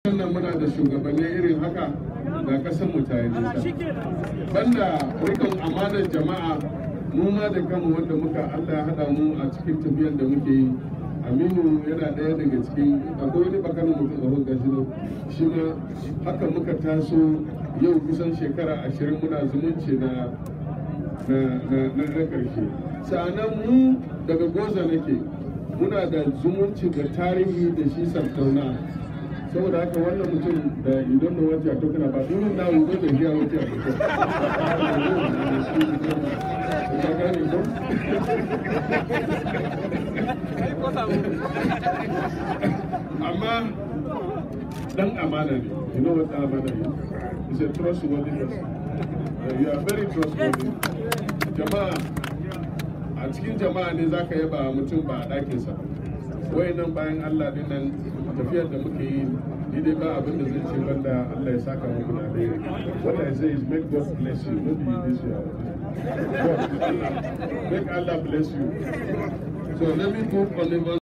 wannan muna da shugabanni irin haka da kasan mu ta yi nisa banda rikon amanar jama'a mu ma da kanmu wanda muka Allah ya haɗa mu a cikin tafiyar da muke yi aminu yana ɗaya daga cikin akwai wani bakanin mutum a hulga shi shi ma haka muka taso yau kusan shekara ashirin muna zumunci na na na ƙarshe sa'anan mu daga goza nake muna da zumunci da tarihi da shi sardauna saboda haka wannan mutum da idan da wajen a tokana ba domin na wuzo da biya wajen a amma dan amana ne you know what amana is is a trustworthy person uh, you are very trustworthy jama'a a cikin jama'a ne zaka yaba mutum ba a ɗakinsa ba nan bayan Allah din nan tafiyar da muke yi ni dai ba abin da zai ce banda Allah ya saka muku da alheri what I say is make God bless you no be this year God Allah make Allah bless you so let me move on